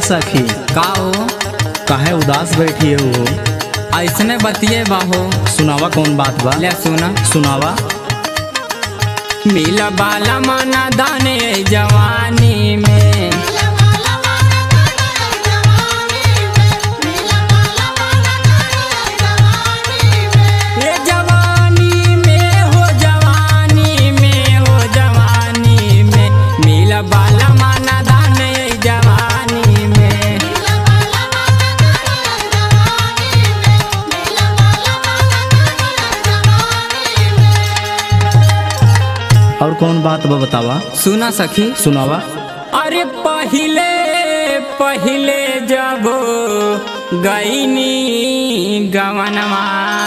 सखी का हो काहे उदास बैठी है वो ऐसने बतिए बाहो सुनावा कौन बात बा ले सुना सुनावा मिला बाला माना दाने जवानी में ये जवानी में हो जवानी में हो जवानी में मिला बाला माना दाने जवानी में और कौन बात बा बतावा सुना सखी सुनावा अरे पहिले पहिले जब गईनी गवनवा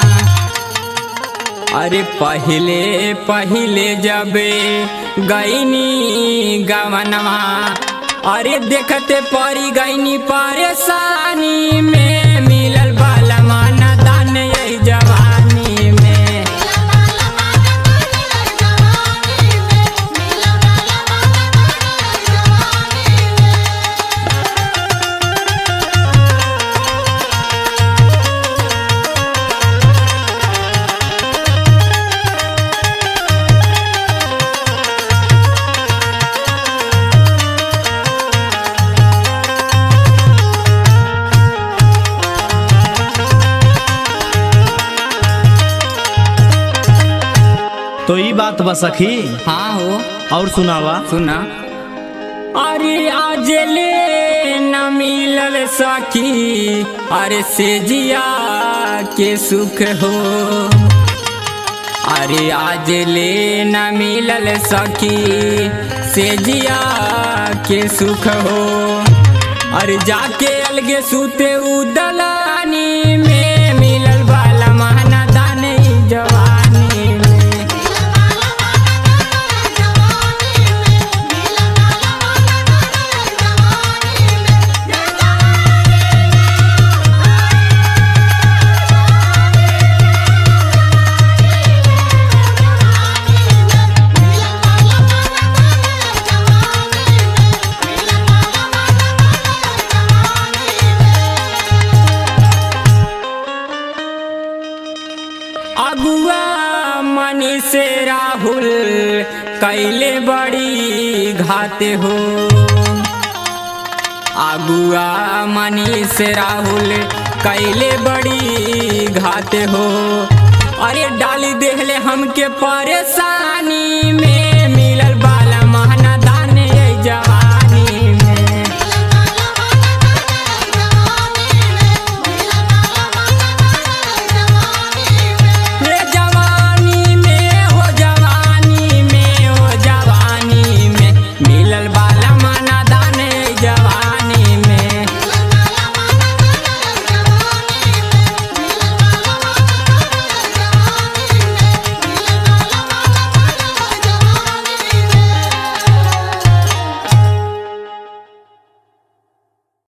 अरे पहिले पहिले जब गईनी गवनवा अरे देखते परी गईनी परेशानी में मिलल बाला माना दान यही जवानी में तो ई बात बा सखी हाँ हो और सुनावा सुना अरे आज ले न मिलल सखी अरे से जिया के सुख हो अरे आज ले न मिलल सखी से जिया के सुख हो अरे जाके अलगे सूते उदलानी में मिलल बाला महना दाने जवानी में अगुआ मनी से राहुल कैले बड़ी घाते हो अगुआ मनी से राहुल कैले बड़ी घाते हो अरे डाली देहले हमके परेशानी में